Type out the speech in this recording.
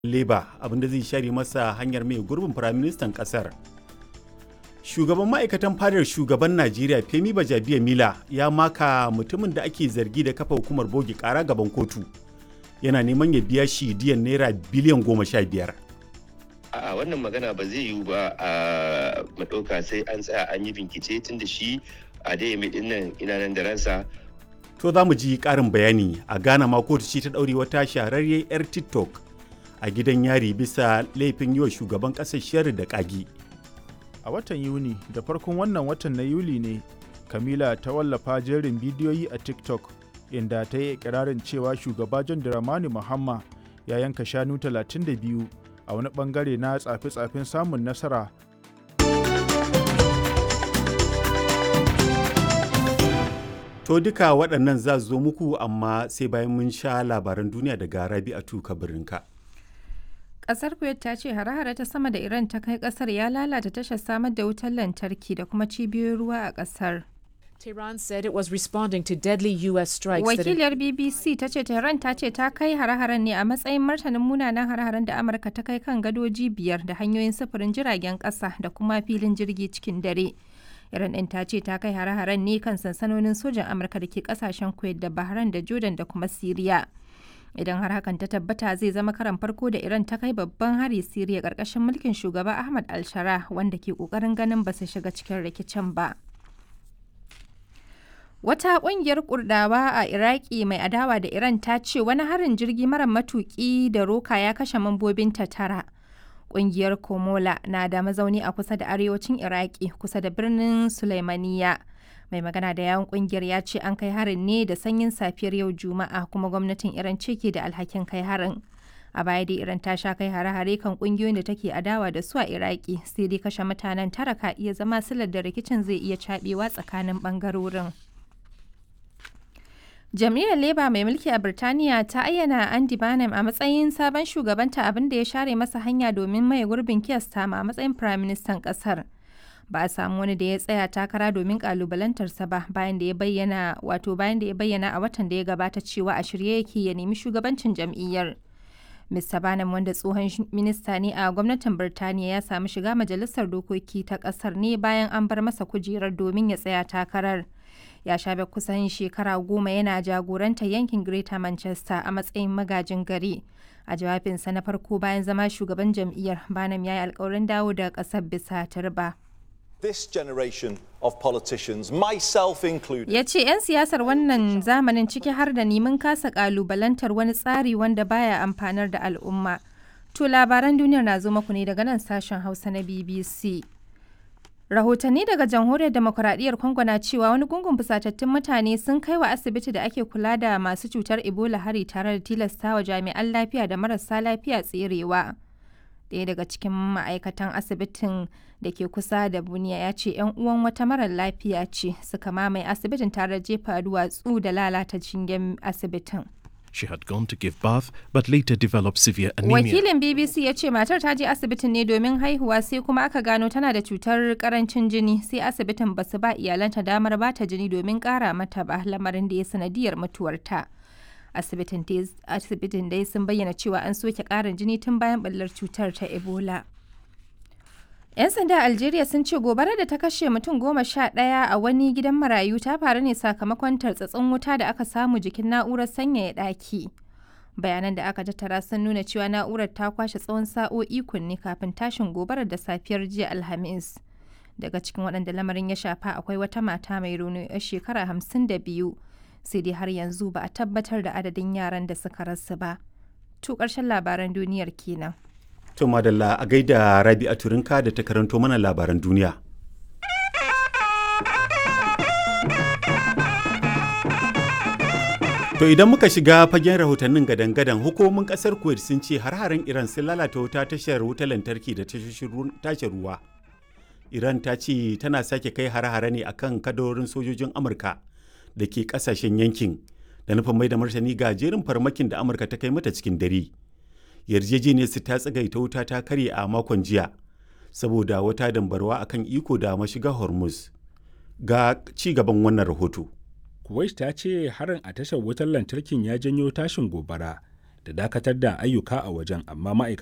Labour abinda zai share masa hanyar mai gurbin firaministan ƙasar. Shugaban ma'aikatan fadar shugaban Najeriya Femi Bajabiya Mila ya maka mutumin da ake zargi da kafa hukumar bogi ƙara gaban kotu. Yana neman ya biya shi diyan naira biliyan goma sha biyar. A'a wannan magana ba zai yiwu ba a maɗauka sai an tsaya an yi bincike tun da shi a dai mai nan ina nan da ransa. To za mu ji ƙarin bayani a Ghana ma kotu ce ta ɗaure wata shahararriyar 'yar TikTok a gidan yari bisa laifin yi wa shugaban ƙasar shari da ƙagi. A watan Yuni da farkon wannan watan na Yuli ne, Kamila ta wallafa jerin bidiyoyi a TikTok inda ta yi ikirarin cewa shugaba John Dramani Mahama ya yanka shanu 32 a wani bangare na tsafe-tsafen samun nasara To duka waɗannan za zo muku amma sai bayan mun sha labaran duniya daga Rabi'atu Kabirinka. Ƙasar Kuwait ta ce hare-hare ta sama da Iran ta kai ƙasar ya lalata tashar samar da wutar lantarki da kuma cibiyoyin ruwa a ƙasar. Tehran said it was responding to deadly US strikes that Wakiliyar BBC ta ce Tehran ta ce ta kai hare-haren ne a matsayin martanin munanan hare-haren da Amurka ta kai kan gadoji biyar da hanyoyin sufurin jiragen ƙasa da kuma filin jirgi cikin dare. Iran ɗin ta ce ta kai hare-haren ne kan sansanonin sojan Amurka da ke ƙasashen Kuwait da Bahrain da Jordan da kuma Siriya. Idan har hakan ta tabbata zai zama karan farko da Iran ta kai babban hari Siriya ƙarƙashin mulkin shugaba Ahmad al-Shara wanda ke ƙoƙarin ganin ba su shiga cikin rikicin ba. Wata ƙungiyar Kurdawa a Iraki mai adawa da Iran ta ce wani harin jirgi mara matuƙi da roka ya kashe mambobinta tara. Ƙungiyar Komola na da mazauni a kusa da arewacin Iraki kusa da birnin Sulaimaniya. Mai magana da yawon ƙungiyar ya ce an kai harin ne da sanyin safiyar yau Juma'a kuma gwamnatin Iran ce ke da alhakin kai harin. A baya dai Iran ta sha kai hare-hare kan ƙungiyoyin da take adawa da su a Iraki sai dai kashe mutanen tara ka iya zama silar da rikicin zai iya caɓewa tsakanin ɓangarorin. Jam'iyyar Labour mai mulki a Birtaniya ta ayyana Andy Barnum a matsayin sabon shugabanta abin da ya share masa hanya domin maye gurbin Keir Starmer a matsayin Firaministan ƙasar. Ba a samu wani da ya tsaya takara domin kalubalantarsa ba bayan da ya bayyana wato bayan da ya bayyana a watan da ya gabata cewa a shirye yake ya nemi shugabancin jam'iyyar. Mr. Barnum wanda tsohon minista ne a gwamnatin Birtaniya ya samu shiga majalisar dokoki ta ƙasar ne bayan an bar masa kujerar domin ya tsaya takarar. ya shafe kusan shekara goma yana jagorantar yankin Greater Manchester a matsayin magajin gari. A jawabinsa na farko bayan zama shugaban jam'iyyar Banam ya yi alkawarin dawo da ƙasar bisa turba. This generation of politicians, myself included. Ya ce 'yan siyasar wannan zamanin ciki har da neman kasa ƙalubalantar wani tsari wanda baya amfanar da al'umma. To labaran duniyar na zo muku ne daga nan sashen Hausa na BBC. rahotanni daga jamhuriyar demokuraɗiyyar congo na cewa wani gungun fusatattun mutane sun kai wa asibiti da ake kula da masu cutar ebola hari tare da tilasta wa jami'an lafiya da marasa lafiya tserewa ɗaya daga cikin ma'aikatan asibitin da ke kusa da buniya ya ce 'yan uwan wata marar lafiya ce suka mamaye asibitin tare da jefa duwatsu da lalata jingen asibitin She had gone to give birth but later developed severe anemia. Wakilin BBC ya ce matar ta je asibitin ne domin haihuwa sai kuma aka gano tana da cutar karancin jini sai asibitin ba su ba iyalanta damar ba ta jini domin kara mata ba lamarin da ya sanadiyar mutuwarta. Asibitin dai sun bayyana cewa an soke karin jini tun bayan ɓallar cutar ta Ebola. 'Yan sanda a Algeria sun ce gobarar da ta kashe mutum goma sha ɗaya a wani gidan marayu ta faru ne sakamakon tartsatsin wuta da aka samu jikin na'urar sanyaya ɗaki. Bayanan da aka tattara sun nuna cewa na'urar ta kwashe tsawon sa'o'i kunne kafin tashin gobarar da safiyar jiya Alhamis. Daga cikin waɗanda lamarin ya shafa akwai wata mata mai rauni 'yar shekara hamsin da biyu. Sai dai har yanzu ba a tabbatar da adadin yaran da suka rasu ba. To ƙarshen labaran duniyar kenan. To madalla a gaida Rabi a Turinka da ta karanto mana labaran duniya. To idan muka shiga fagen rahotannin gadan-gadan hukumomin kasar Kuwait sun ce har-haren Iran sun lalata wuta tashar wutar lantarki da tashar ruwa. Iran ta ce tana sake kai har-hare ne akan kadarorin sojojin Amurka da ke kasashen yankin da nufin mai da martani ga jerin farmakin da Amurka ta kai mata cikin dare. yarjejeniyar su ta tsagaita wuta ta karye a makon jiya saboda wata dambarwa akan iko da mashiga hormuz ga ci gaban wannan rahoto kuwait ta ce harin a tashar wutar lantarkin ya janyo tashin gobara da dakatar da ayyuka a wajen amma ma'aikata